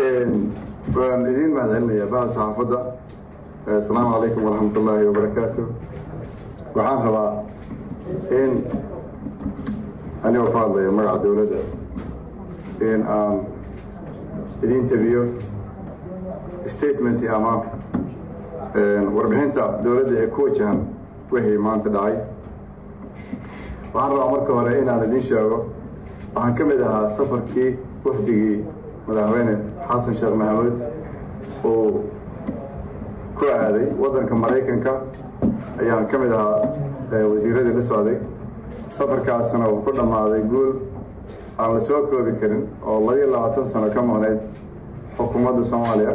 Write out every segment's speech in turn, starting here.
waan idiin mahad celinayaa bahda saxaafadda asalaamu calaykum waraxmat ullaahi wabarakaatu waxaan rabaa in anigoo ku hadlaya magaca dowladda in aan idiin tabiyo statement ama warbixinta dowladda ee ku wajahan wixii maanta dhacay waxaan rabaa marka hore inaan idiin sheego waxaan ka mid ahaa safarkii wafdigii madaxweyne xasan sheekh maxamuud uu ku aaday waddanka maraykanka ayaan ka mid ahaa wasiiradii la socday safarkaasna wuxuu ku dhammaaday guul aan la soo koobi karin oo labiyo labaatan sano ka maqnayd xukuumadda soomaaliya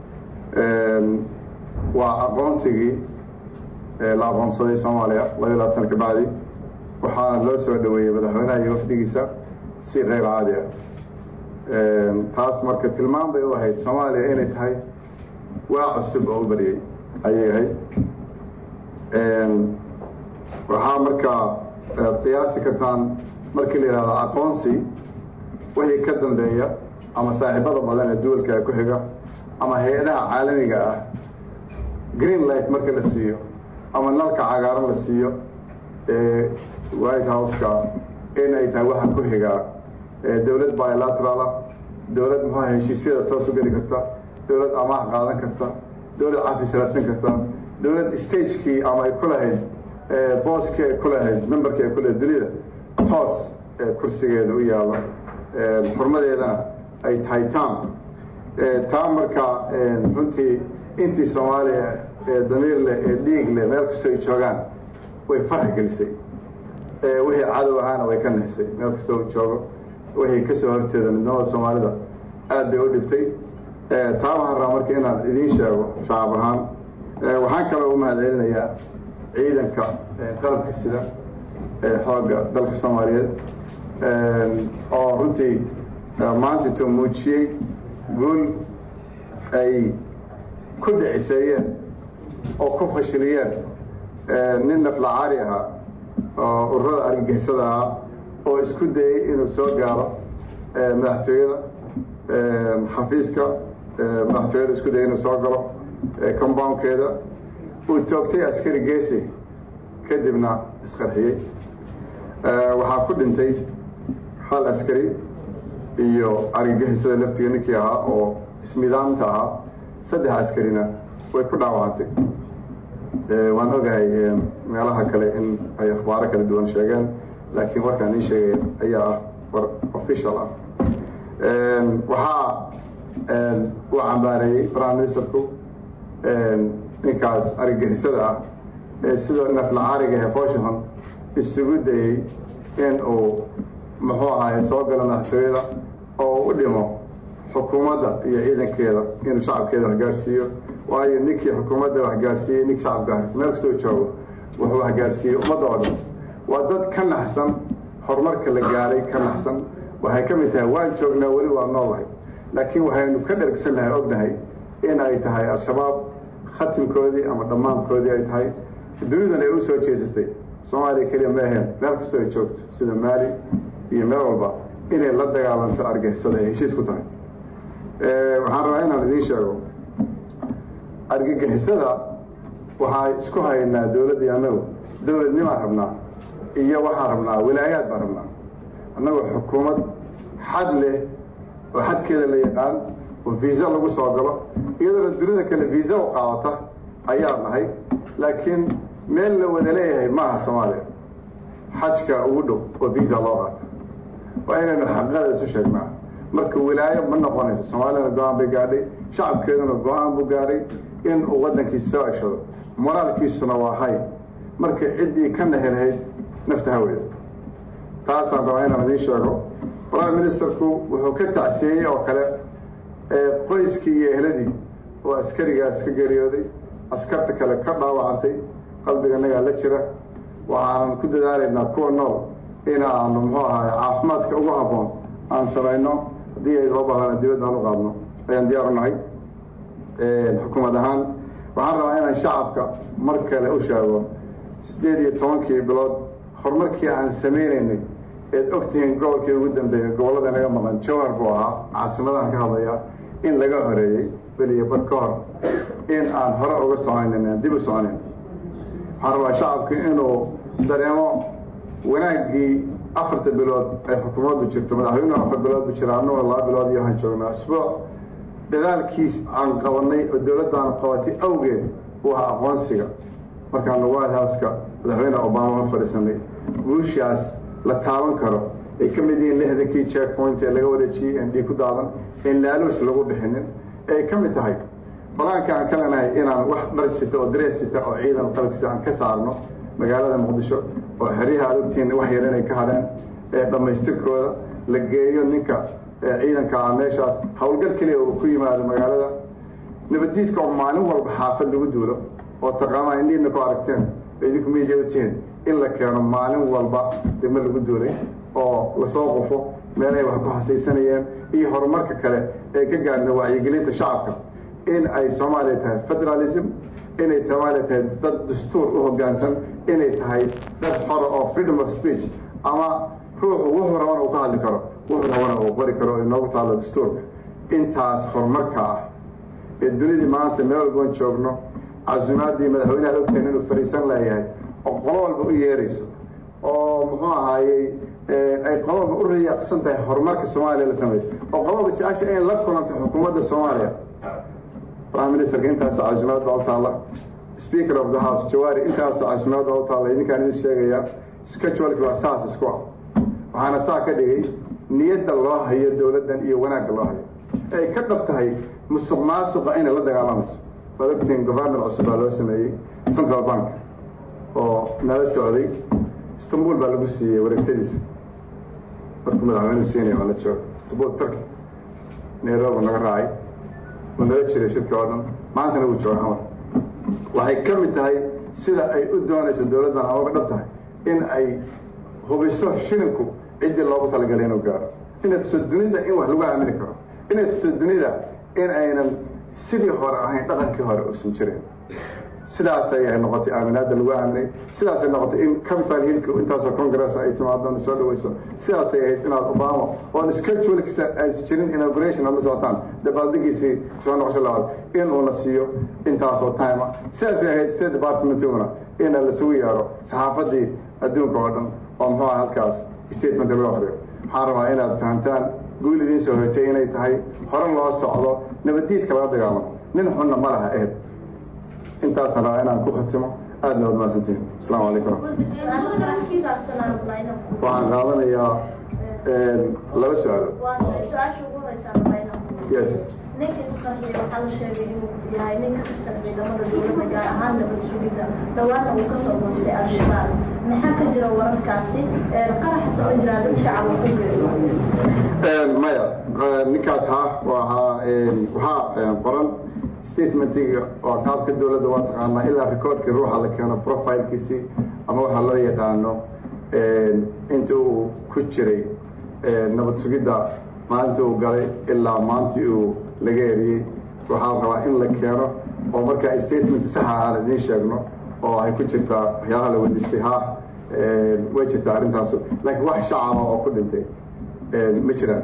waa aqoonsigii la aqoonsaday soomaaliya labiyo labaatan sano kabacdi waxaana loo soo dhaweeyey madaxweynaha iyo wafdigiisa si keyr caadi ah taas marka tilmaan bay u ahayd soomaaliya inay tahay waa cusub oo u baryay ayay ahayd waxaa markaa aad qiyaasi kartaan markii la yidhahdo aqoonsi wixii ka dambeeya ama saaxiibada badan ee duwalka ku xiga ama hay-adaha caalamiga ah green light marka la siiyo ama nalka cagaaran la siiyo ee white house-ka in ay tahay waxa ku xigaa dowlad bilateral ah dowlad muxuuha heshiisyada toos u geli karta dowlad amaah qaadan karta dowlad cafis raadsan karta dowlad stagekii ama ay ku lahayd booskii ay ku lahayd memberkii ay ku lahayd dunida toos kursigeeda u yaalo xurmadeedana ay tahay tam taa markaa runtii intii soomaaliya ee damiir leh ee dhiig leh meel kastoo ay joogaan way farax gelisay wixii cadow ahaana way ka nexsay meel kastoo joogo wixii kasoo horjeeda midnimada soomaalida aad bay u dhibtay taa waxaan rabaa marka inaan idiin sheego shacab ahaan waxaan kaloo u mahad celinayaa ciidanka qalabka sida ee xoogga dalka soomaaliyeed oo runtii maantaito muujiyey guul ay ku dhiciseeyeen oo ku fashiliyeen nin naflacaari ahaa oo ururada argagixisada ahaa oo isku dayey inuu soo gaaro madaxtooyada xafiiska madaxtooyada isku dayey inuu soo galo compoundkeeda uu toogtay askari geesi kadibna isqarxiyey waxaa ku dhintay hal askari iyo argagixisada laftiga ninkii ahaa oo ismidaamta ahaa saddex askarina way ku dhaawacantay waan ogahay meelaha kale in ay akhbaaro kala duwan sheegeen laakiin warkaan ii sheegay ayaa ah war official ah waxaa uu cambaareeyey prime ministerku ninkaas argagixisada ah ee sidoo naflacaariga ee foshihon isugu dayey in uu muxuu ahaay soo galo madaxtooyada oo u dhimo xukuumadda iyo ciidankeeda inuu shacabkeeda waxgaarsiiyo waayo ninkii xukuumadda waxgaarsiiyey nink shacabka meel kastoo joogo wuxuu waxgaarsiiyey ummadda oo dhan waa dad ka naxsan horumarka la gaaray ka naxsan waxay ka mid tahay waan joognaa weli waa noolahay laakiin waxaynu ka dhergsannahay ognahay in ay tahay al-shabaab khatimkoodii ama dhammaankoodii ay tahay dunidan ay u soo jeesatay soomaaliya keliya ma aheen meel kastoo ay joogto sida maali iyo meel walba inay la dagaalanto argixisada ay heshiis ku tahay waxaan rabaa inaan idiin sheego argagixisada waxaa isku haynaa dowladdii annagu dowladnimaan rabnaa iyo waxaan rabnaa wilaayaad baan rabnaa annagu xukuumad xad leh oo xadkeeda la yaqaan oo viisa lagu soo galo iyadoona dunida kale viisa u qaadata ayaa nahay laakiin meel la wada leeyahay maaha soomaaliya xajka ugu dhow oo viisa loo qaata waa inaynu xaqiiqada isu sheegnaa marka wilaayo ma noqonayso soomaaliyana go-aan bay gaadhay shacabkeeduna go-aan buu gaadhay in uu waddankiisa soo ceshado moraalkiisuna waa hay marka ciddii ka nahelhayd nafta haweeda taasaan rabaa inaan idiin sheego prime ministerku wuxuu ka tacsiyeeyey oo kale qoyskii iyo ehladii oo askarigaas ka geeriyooday askarta kale ka dhaawacantay qalbiganagaa la jira waxaanan ku dadaalaynaa kuwa nool in aanu muxuu ahaay caafimaadka ugu habboon aan samayno haddii ay loo baahana dibadda aan u qaadno ayaan diyaar u nahay xukuumad ahaan waxaan rabaa inaan shacabka mar kale u sheego siddeed iyo tobankii bilood horumarkii aan samaynaynay eed ogtihiin gobolkii ugu dambeeyey gobollada naga maqan jawhar buu ahaa caasimadahan ka hadlaya in laga horeeyey beliya bar ka hor in aan hore uga soconayn aan dib u soconayn waxaan rabaa shacabka inuu dareemo wanaaggii afarta bilood ay xukuumaddu jirto madaxweynuhu afar bilood bu jira annaguna laba bilood iyo waxaan joognaa isbuuc dadaalkiis aan qabanay oo dowladdaanu qabatay awgeed uu ahaa aqoonsiga markaanu white houseka madaxweyne obama hor fadhiisanay guushaas la taaban karo ay ka mid yihiin lixdankii check point ee laga wareejiyey en dhiig ku daadan en laaluush lagu bixinin ay ka mid tahay balaanka aan ka leenahay inaan wax dhar sita oo darees sita oo ciidan qalabkiisa aan ka saarno magaalada muqdisho oo xeryaha aad ogtihiin wax yar inay ka hadheen ee dhammaystirkooda la geeyo ninka ciidanka ah meeshaas howlgal keliya uu ku yimaado magaalada nabaddiidka oo maalin walba xaafad lagu duulo oo taqaanaa indhiina ku aragteen idinku miidiya u tihiin in la keeno maalin walba degmo lagu duulay oo lasoo qufo meel ay wax ku hasaysanayeen iyo horumarka kale ee ka gaarna wacyigelinta shacabka in ay soomaaliya tahay federalism inay soomaaliya tahay dad dastuur u hoggaansan inay tahay dad xora oo freedom of speech ama ruuxu wuxuu rabana uu ka hadli karo wuxuu rabana uu qori karo oo inoogu taallo dastuurka intaas horumarka ah ee dunidii maanta meel walboon joogno casuumaaddii madaxweyneha ad ogtahin inuu fadhiisan leeyahay oo qolo walba u yeerayso oo muxuu ahaayey ay qolo walba u rayaaqsan tahay horumarka soomaaliya la sameeyo oo qolo walba jecesha inay la kulanto xukuumadda soomaaliya prime ministerka intaasoo casuumaad baa u taalla speaker of the house jawaari intaasoo casuumaad baa u taalla idinkaan idin sheegaya scheduleki waa saas isku ah waxaana saa ka dhigay niyadda loo hayo dowladdan iyo wanaagga loo hayo ay ka dhab tahay musuq maasuqa inay la dagaalamayso waad ogtihiin governor cusub baa loo sameeyey central bank oo nala socday istanbul baa lagu siiyey wareegtadiisa markuu madaxweynuhu siinaya waa la jooga istanbul turkey nairobi naga raacay uu nala jiray shirki oo dhan maantana wuu jooga xamar waxay ka mid tahay sida ay u doonayso dowladdan amaba dhab tahay in ay hubiso shilinku ciddii loogu talagalay inuu gaaro inay tuso dunida in wax lagu aamini karo inay tusto dunida in aynan sidii hore ahayn dhaqankii hore uusan jirin sidaasay ay noqotay aaminaadda lagu aaminay sidaasay noqotay in capital hillki intaasoo congress ay timaadona soo dhaweyso sidaasay ahayd inaad obama oon schedulekisa aysan jirin inauguration ad la socotaan dabaaldegiisii kusoo noqosho labaad inuu la siiyo intaasoo time ah sidaasay ahayd state departmentiguna ina lasugu yeero saxaafadii adduunka oo dhan oo muxuu aha halkaas statement lagu akriyo waxaan rabaa inaad fahamtaan guul idiin soo hoytay inay tahay hore loo socdo nabaddiidka laga dagaalamo nin xunna ma laha ehel intaasaan rabaa inaan ku khatimo aadna waad mahadsantihin asalaamu calaykum waxaan qaadanayaa laba su-aalo yes ninka isqarxiya waxaa la sheegay inuu yahay nin ka tirsan ciidamada dowladda gaar ahaan nabad sugidda dhawaana uu kasoo goostay al-shabaab maxaa ka jira wararkaasi qaraxasa ma jiraa dad shacaba ku geeso maya ninkaas ha waxaa waxaa qoran statementiga oo qaabka dowladda waa taqaanaa ilaa recordkii ruuxa la keeno profilkiisii ama waxaa loo yaqaano inta uu ku jiray nabad sugidda maalintii uu galay ilaa maantii uu laga eriyey waxaa la rabaa in la keeno oo markaa statement saxa aan idiin sheegno oo ay ku jirtaa waxyaalaha la weydiistay ha way jirtaa arrintaasu laakiin wax shacaba oo ku dhintay ma jiraan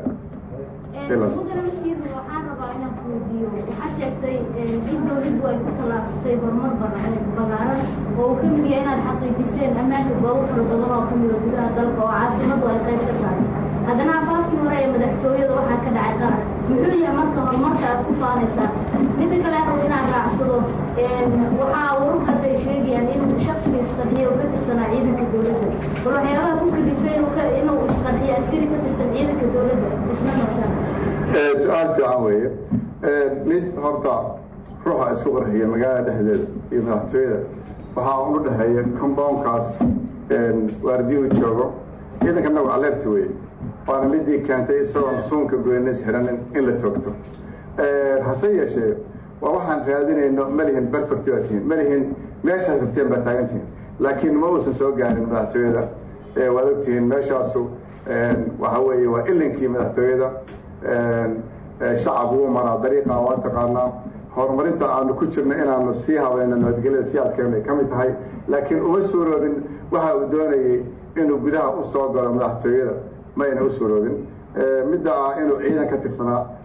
waxaan rabaa inaan ku weydiiyo waxaa sheegtay in dowladdu ay ku tallaabsatay horumar balaaran oo uu ka mid yahay inaad xaqiijiseen ammaanka goobo fara badan oo ka mida gudaha dalka oo caasimadu ay qayb ka tahay haddana afaafkii hore ee madaxtooyada waxaa ka dhacay qaran muxuu yahay marka horumarka aad ku faanaysaa midda kale aqow inaan raacsado waxaa wararku hadda ay sheegayaan inuu shaksiga isqarxiya oo ka tirsanaa ciidanka dowladda bal waxyaabaha ku kalifay inuu isqarxiya askari ka tirsan ciidanka dowladda isna markaan su-aal fiican weeye mid horta ruuxa isku qarxiya magaalada dhexdeeda iyo madaxtooyada waxaa un u dhexeeya compoundkaas waardiyuhu joogo ciidanka nagu alerti weye waana midii keentay isagoon suunka goynays xiranin in la toogto hase yeeshee waa waxaan raadinayno malihin perfect baa tihiin malihin meeshaad rabteen baa taagan tihiin laakiin ma uusan soo gaarin madaxtooyada waad ogtihiin meeshaasu waxa weeye waa ilinkii madaxtooyada shacab wuu maraa dariiqa waa taqaanaa horumarinta aanu ku jirno inaanu sii habayno nabadgelyada sii adkeeno ay ka mid tahay laakiin uma suuroobin waxa uu doonayey inuu gudaha u soo galo madaxtooyada mayna u suuroobin midda ah inuu ciidan ka tirsanaa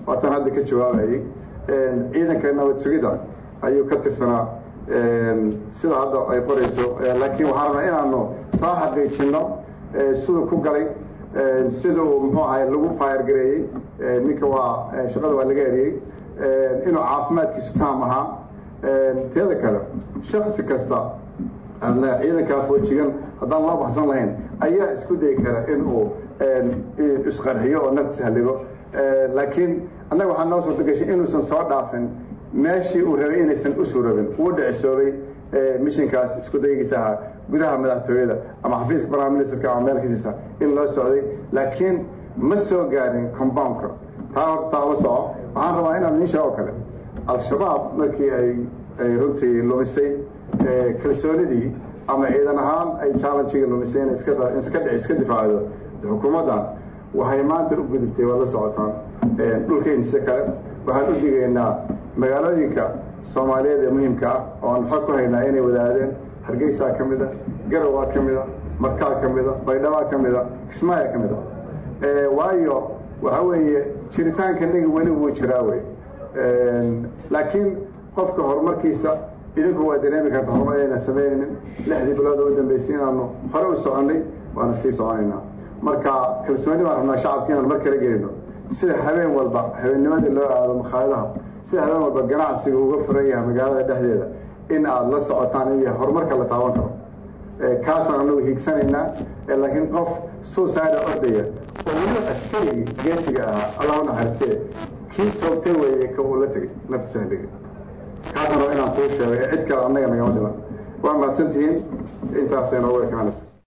waatan hadda ka jawaabayay ciidanka nabad sugidda ayuu ka tirsanaa sida hadda ay qorayso laakiin waxaan rabnaa inaanu soo xaqiijino siduu ku galay sida uu muxuu ahay lagu faayargareeyey ninka waa shaqada waa laga eriyey inuu caafimaadkiisu taam ahaa teeda kale shaksi kasta ciidankaa foojigan haddaan loo baxsan lahayn ayaa isku dayi kara in uu isqarxiyo oo naftiis halligo laakiin annaga waxaa noo suurta gashay inuusan soo dhaafin meeshii uu rabay inaysan usu rabin uu dhicisoobay mishinkaas isku daygiisa ahaa gudaha madaxtooyada ama xafiiska prime ministerka ama meel kasiisa in loo socday laakiin ma soo gaarin compoundka taa horta taa la soco waxaan rabaa inaan idiin sheego kale al-shabaab markii ay ay runtii lumisay kalsoonidii ama ciidan ahaan ay challengega lumisay in iska iska iska difaacdo xukuumaddan waxay maanta u gudubtay waad la socotaan dhulkeynisa kale waxaan u digaynaa magaalooyinka soomaaliyeed ee muhiimka ah oo aan xog ku haynaa inay wadaadeen hargeysaa ka mid a garawaa ka mid a markaa ka mid a baydhabaa ka mid a kismaayaa ka mid a waayo waxa weeye jiritaanka naga weli wuu jiraa wey laakiin qofka horumarkiisa idinku waa dareemi karta horumar inayna sameynaynin lixdii bilood oo u dambeysay inaanu hore u soconnay waana sii soconaynaa marka kalsooni baan rabnaa shacabka inaan mar kala gelino sida habeen walba habeennimadii loo aado makhaayadaha sida habeen walba ganacsiga uga furan yahay magaalada dhexdeeda in aad la socotaan in horumarka la taaban karo kaasaan anagu hiigsanaynaa laakiin qof suicide ordaya oo weliba askarigii geesiga ahaa allah u naxariistee kii toogtay weeye ka uu la tegay naftiisa halligay kaasaan raba inaan kuu sheego ee cid kale annaga nagama dhiman waa mahadsantihiin intaasay noogu ekaanaysa